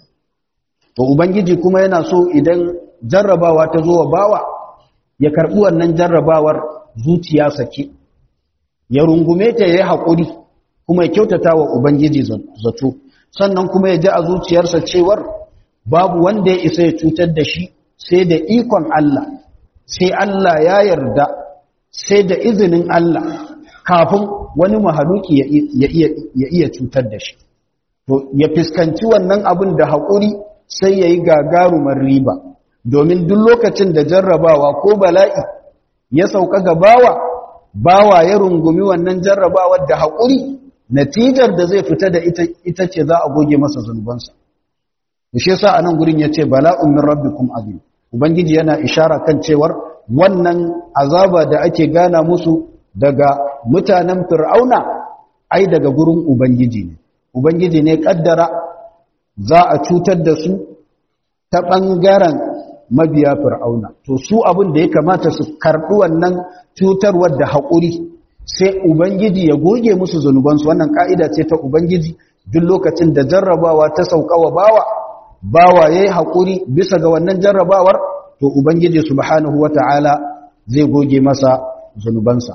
to ubangiji kuma yana so idan jarrabawa ta zo wa bawa ya karɓi wannan jarrabawar zuciya sake ya rungume ta ya yi haƙuri kuma ya kyautata wa ubangiji zato sannan kuma ya ji a zuciyarsa cewar babu wanda ya isa ya cutar da shi sai da ikon Allah sai Allah ya yarda sai da izinin Allah kafin wani mahaluki ya iya cutar da shi to ya fuskanci wannan abin da haƙuri sai ya yi gagarumar riba domin duk lokacin da jarrabawa ko bala'i ya sauka ga bawa bawa ya rungumi wannan jarrabawar da haƙuri natijar da zai fita da ita ce za a goge masa zunubansa da shi yasa anan gurin yace bala'un min rabbikum azim ubangiji yana ishara kan cewar wannan azaba da ake gana musu daga mutanen fir'auna ai daga gurin ubangiji ne ubangiji ne kaddara za a cutar da su ta bangaren mabiya fir'auna to su abin da ya kamata su karɓi wannan cutarwar da haƙuri sai ubangiji ya goge musu zunubansu wannan ka'ida ce ta ubangiji duk lokacin da jarrabawa ta sauka wa bawa bawa yayi haƙuri bisa ga wannan jarrabawar to ubangiji subhanahu wata'ala zai goge masa zunubansa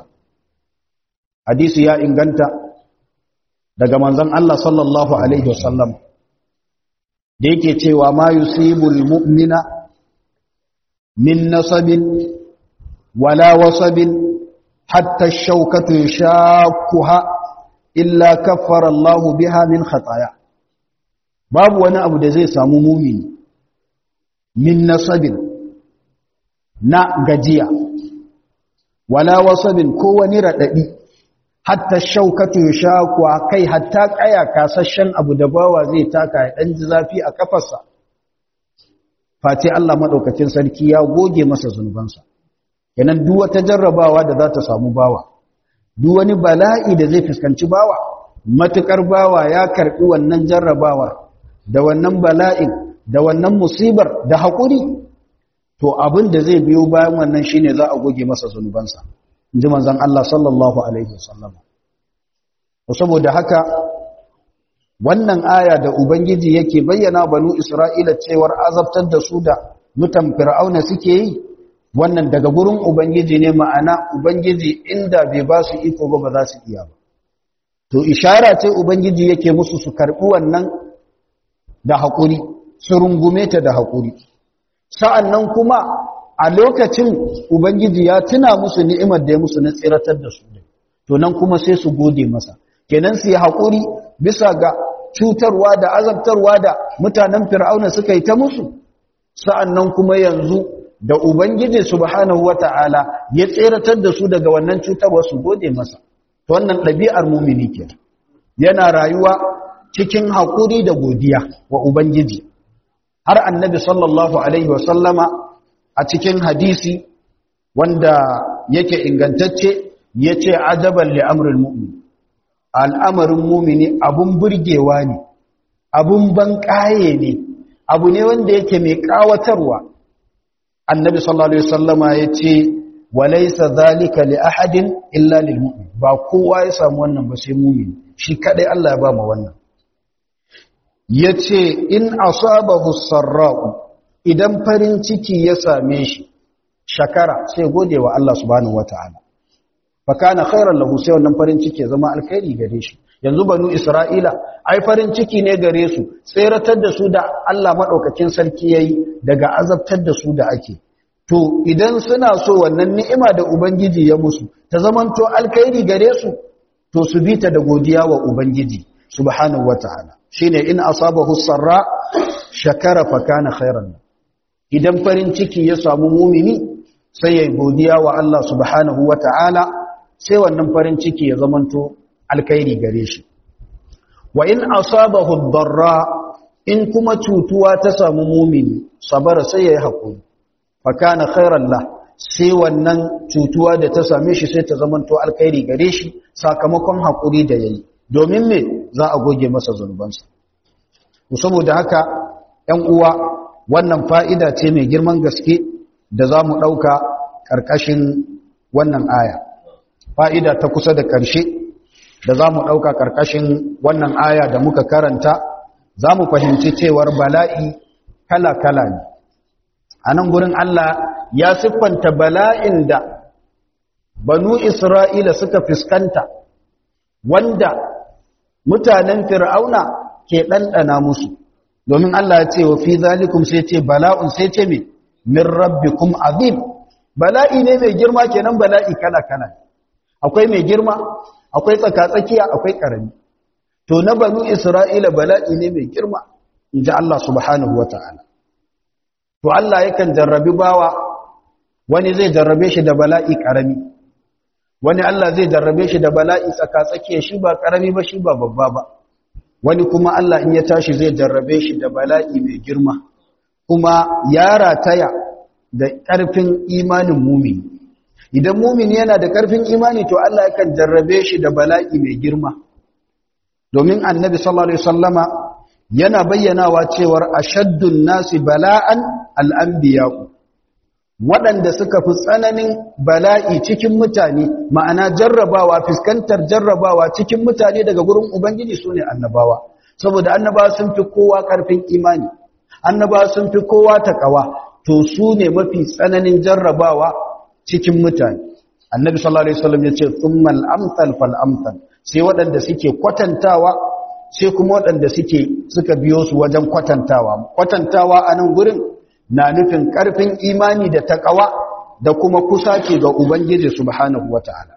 hadisi ya inganta daga manzon Allah sallallahu alaihi wasallam da yake cewa ma yusibul mu'mina min nasabin wala wasabin hatta shaukatu yashakuha illa kaffara Allahu biha min khataya babu wani abu da zai samu mumini min nasabin na gajiya wala wasabin ko wani radadi hatta shaukatu yashakuha kai hatta kaya kasashen abu da bawa zai taka ya dan ji zafi a kafarsa face Allah madaukakin sarki ya goge masa zunubansa kenan duk wata jarrabawa da za ta samu bawa duk wani bala'i da zai fuskanci bawa matukar bawa ya karbi wannan jarrabawar da wannan bala'in da wannan musibar da haƙuri to abin da zai biyo bayan wannan shine za a goge masa zunubansa inji manzon Allah sallallahu alaihi wasallam saboda haka wannan aya da ubangiji yake bayyana banu isra'ila cewar azabtar da su da mutan fir'auna suke yi wannan daga gurin ubangiji ne ma'ana ubangiji inda bai ba su iko ba ba za su iya ba to ishara ce ubangiji yake musu su karbi wannan da haƙuri su rungume ta da haƙuri sa'annan kuma a lokacin ubangiji ya tuna musu ni'imar da ya musu na tsiratar da su to nan kuma sai su gode masa kenan su yi haƙuri bisa ga cutarwa da azabtarwa da mutanen fir'auna suka yi ta musu sa'annan kuma yanzu da ubangiji subhanahu wata'ala ya tseratar da su daga wannan cutarwa su gode masa to wannan ɗabi'ar mumini ke yana rayuwa cikin haƙuri da godiya wa ubangiji har annabi sallallahu alaihi wasallama a cikin hadisi wanda yake ingantacce yace ajaban li amril mu'min al'amarin mumini abun burgewa ne abun ban ƙaye ne abu ne wanda yake mai ƙawatarwa annabi sallallahu alaihi wasallama ya ce walaisa zalika li ahadin illa lil mu'min ba kowa ya samu wannan ba sai mumini shi kadai Allah ya ba mu wannan yace in asabahu sarra'u idan farin ciki ya same shi shakara sai gode wa Allah subhanahu wataala fa kana khairan lahu sai wannan farin ciki ya zama alkhairi gare shi yanzu banu isra'ila ai farin ciki ne gare su tseratar da su da Allah madaukakin sarki yayi daga azabtar da su da ake to idan suna so wannan ni'ima da ubangiji ya musu ta zamanto alkhairi gare su to su bi ta da godiya wa ubangiji subhanahu wataala shine in asabahu sarra shakara fa kana khairan idan farin ciki ya samu mumini sai ya godiya wa Allah subhanahu wataala sai wannan farin ciki ya zamanto alkhairi gare shi wa in asabahu darra in kuma cutuwa ta samu mumini sabara sai yayi hakuri fa kana khairan la sai wannan cutuwa da ta same shi sai ta zamanto alkhairi gare shi sakamakon hakuri da yayi domin me za a goge masa zunubansa saboda haka 'yan uwa wannan fa'ida ce mai girman gaske da za mu ɗauka ƙarƙashin wannan aya fa'ida ta kusa da ƙarshe da za mu ɗauka ƙarƙashin wannan aya da muka karanta za mu fahimci cewar bala'i kala-kala ne a nan gurin Allah ya siffanta bala'in da banu Isra'ila suka fuskanta wanda mutanen fir'auna ke ɗanɗana musu domin Allah ya ce wa fi zalikum sai ce bala'un sai ce me min rabbikum azim bala'i ne mai girma kenan bala'i kala-kala akwai mai girma akwai tsakatsakiya akwai karami to na banu isra'ila bala'i ne mai girma inji Allah subhanahu wata'ala to Allah yakan jarrabi bawa wani zai jarrabe shi da bala'i karami wani Allah zai jarrabe shi da bala'i tsakatsakiya shi ba karami ba shi ba babba ba wani kuma Allah in ya tashi zai jarrabe shi da bala'i mai girma kuma ya rataya da ƙarfin imanin mumini idan mumini yana da ƙarfin imani to Allah yakan jarrabe shi da bala'i mai girma domin annabi sallallahu alaihi wasallama yana bayyanawa cewar ashaddun nasi bala'an al'anbiya'u waɗanda suka fi tsananin bala'i cikin mutane ma'ana jarrabawa fuskantar jarrabawa cikin mutane daga gurin ubangiji su ne annabawa saboda annabawa sun fi kowa ƙarfin imani annabawa sun fi kowa taƙawa to su ne mafi tsananin jarrabawa cikin mutane annabi sallallahu alaihi wasallam ya ce thummal amsal fal amsal sai waɗanda suke kwatantawa sai kuma waɗanda suke suka biyo su wajen kwatantawa kwatantawa a nan gurin na nufin ƙarfin imani da taƙawa da kuma kusa ce ga Ubangiji subhanahu wa ta'ala.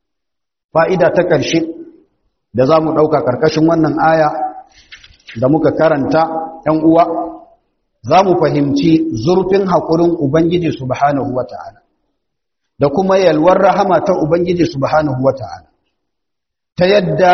Fa'ida ta ƙarshe da za mu ɗauka ƙarƙashin wannan aya da muka karanta ‘yan uwa, za mu fahimci zurfin haƙurin Ubangiji subhanahu wa ta'ala, da kuma yalwar rahama ta Ubangiji subhanahu wa ta'ala, ta yadda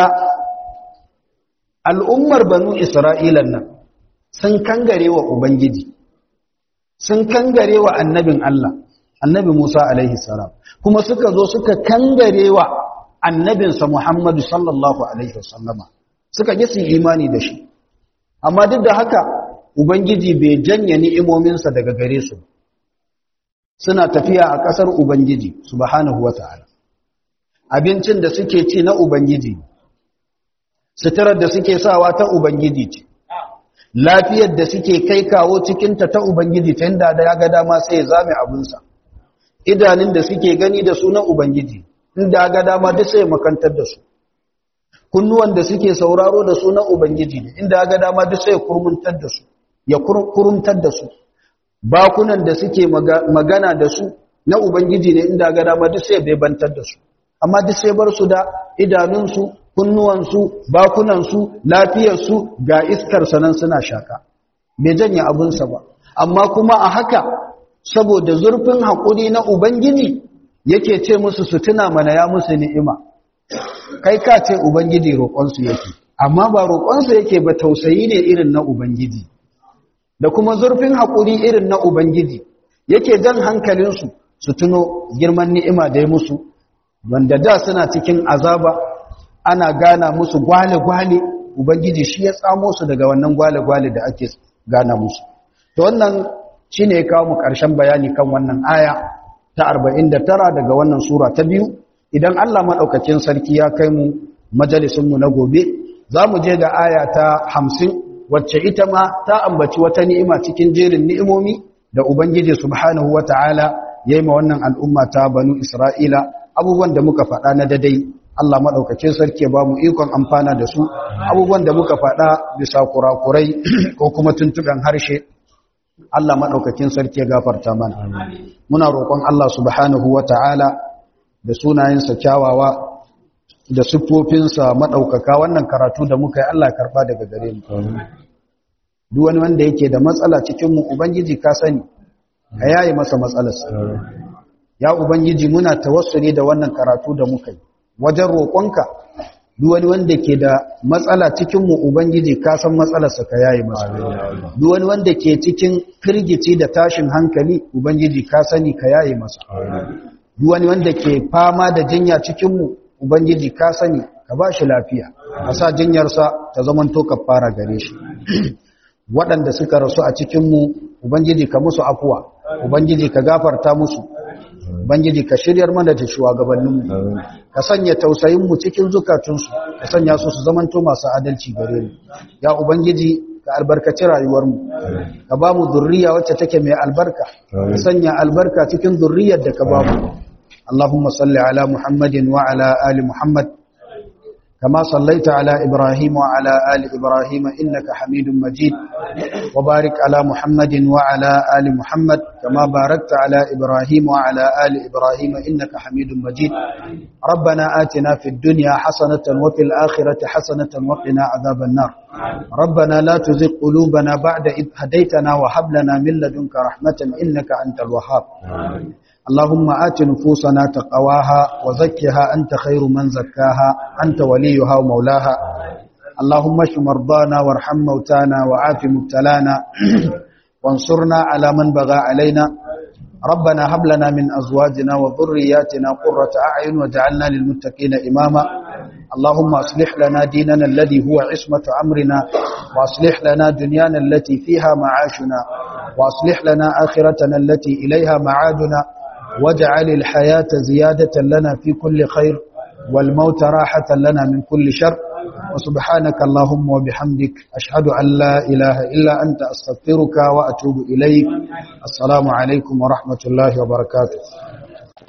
al'ummar banu Isra'ilan nan sun kangare wa Ubangiji. sun kangare wa annabin Allah annabi Musa alaihi salam kuma suka zo suka kangare wa annabinsa Muhammadu sallallahu alaihi wasallama suka ji su imani da shi amma duk da haka ubangiji bai janye ni'imominsa daga gare su suna tafiya a ƙasar ubangiji subhanahu wata'ala abincin da suke ci na ubangiji suturar da suke sawa ta ubangiji ce lafiyar da suke kai kawo cikinta ta Ubangiji ta yadda da ya ga dama sai ya zame abinsa idanun da suke gani da su na Ubangiji inda ga dama duk sai makantar da su kunnuwan da suke sauraro da su na Ubangiji ne inda ga dama duk sai kurmuntar da su ya kurumtar da su bakunan da suke magana da su na Ubangiji ne inda ga dama duk sai bebantar da su amma duk sai bar su da idanunsu kunnuwansu bakunansu lafiyarsu ga iskar sanan suna shaka bai janye abinsa ba amma kuma a haka saboda zurfin haƙuri na ubangiji yake ce musu su tuna mana ya musu ni'ima kai ka ce ubangiji roƙonsu yake amma ba roƙonsu yake ba tausayi ne irin na ubangiji da kuma zurfin haƙuri irin na ubangiji yake jan hankalinsu su tuno girman ni'ima da ya musu wanda da suna cikin azaba ana gana musu gwale-gwale ubangiji shi ya tsamo su daga wannan gwale-gwale da ake gana musu to wannan shine ya kawo mu ƙarshen bayani kan wannan aya ta 49 daga wannan sura ta biyu idan Allah madaukakin sarki ya kai mu majalisin mu na gobe za mu je ga aya ta 50 wacce ita ma ta ambaci wata ni'ima cikin jerin ni'imomi da ubangiji subhanahu wataala yayi ma wannan al'umma ta banu isra'ila abubuwan da muka faɗa na dadai Allah maɗaukacin sarki ba mu ikon amfana da su abubuwan da muka faɗa bisa kurakurai ko kuma tuntuɓen harshe Allah maɗaukacin sarki ya gafarta mana muna roƙon Allah subhanahu wa ta'ala da sunayensa kyawawa da siffofinsa maɗaukaka wannan karatu da muka yi Allah karɓa daga gare mu duk wani wanda yake da matsala cikinmu ubangiji ka sani ka yaye masa matsalarsa ya ubangiji muna tawassuli da wannan karatu da muka yi wajen roƙonka duk wani wanda ke da matsala cikinmu ubangiji ka san matsalarsa ka yaye masa duk wani wanda ke cikin firgici da tashin hankali ubangiji ka sani ka yaye masa duk wani wanda ke fama da jinya cikinmu ubangiji ka sani ka ba shi lafiya ka sa jinyarsa ta zamanto ka fara gare shi waɗanda suka rasu a cikinmu ubangiji ka musu afuwa ubangiji ka gafarta musu Ubangiji ka shiryar mana da shugabanninmu ka sanya tausayinmu cikin zukatunsu ka sanya su su zamanto masu adalci gare mu ya ubangiji ka albarkaci rayuwarmu ka ba mu zurriya wacce take mai albarka ka sanya albarka cikin zurriyar da ka ba mu Allahumma salli ala Muhammadin wa ala ali Muhammad كما صليت على إبراهيم وعلى آل إبراهيم إنك حميد مجيد وبارك على محمد وعلى آل محمد كما باركت على إبراهيم وعلى آل إبراهيم إنك حميد مجيد ربنا آتنا في الدنيا حسنة وفي الآخرة حسنة وقنا عذاب النار ربنا لا تزغ قلوبنا بعد إذ هديتنا وهب لنا من لدنك رحمة إنك أنت الوهاب اللهم آت نفوسنا تقواها وزكها أنت خير من زكاها أنت وليها ومولاها اللهم اشف مرضانا وارحم موتانا وعاف مبتلانا وانصرنا على من بغى علينا ربنا هب لنا من أزواجنا وذرياتنا قرة أعين وجعلنا للمتقين إماما اللهم أصلح لنا ديننا الذي هو عصمة أمرنا وأصلح لنا دنيانا التي فيها معاشنا وأصلح لنا آخرتنا التي إليها معادنا واجعل الحياة زيادة لنا في كل خير والموت راحة لنا من كل شر وسبحانك اللهم وبحمدك أشهد أن لا إله إلا أنت أستغفرك وأتوب إليك السلام عليكم ورحمة الله وبركاته